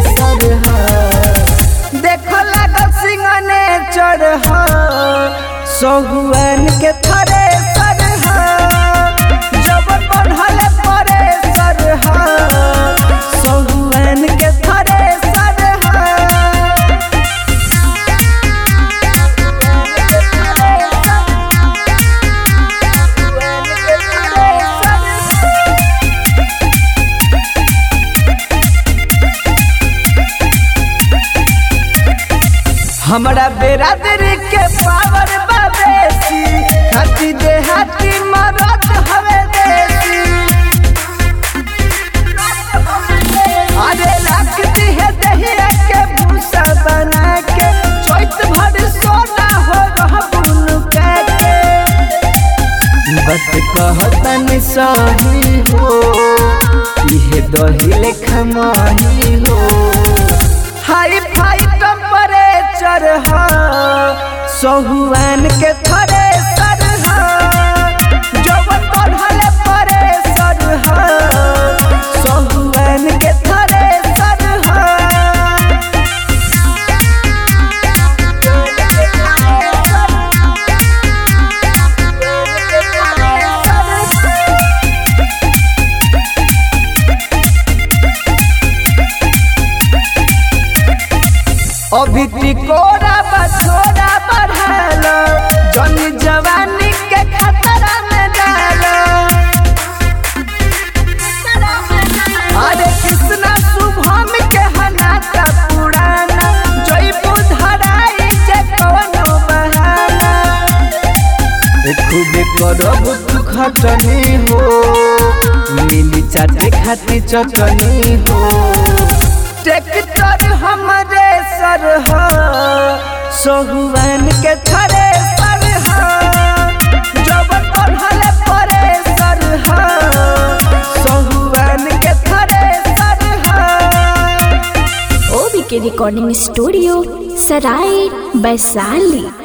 सर देखो लागल सिंगने चढ़ सहुआन के थरे सर जब बढ़ल परे सर सहुआन के थरे सर हमरा बेरादरी के पावर बाबेसी हाथी देहाती मरद हवे देसी अरे रखती है दहिया के भूसा बना के चोइत भर सोना हो रहबुन के बत कहतन सही हो इहे दही लेखा माही हो हाई फाई टेम्परेचर हा सहुआन के थरे सर हा जवन बढ़ल परे सर हा सहुआन के थरे सर हा अभी तिकोरा बछोरा बढ़ल जन जवानी के खतरा में डाल अरे कृष्णा शुभम के हनाता पुराना जयपु धराई जे कवनो बहाना खूबे करब तू खटनी हो मिली चाटे खाती चटनी हो ट्रैक्टर हमरे सर हा सहुआन के थरे सर हा जब बढ़ल परे सर हा सहुआन के थरे सर हा ओबी के रिकॉर्डिंग स्टूडियो सराय वैशाली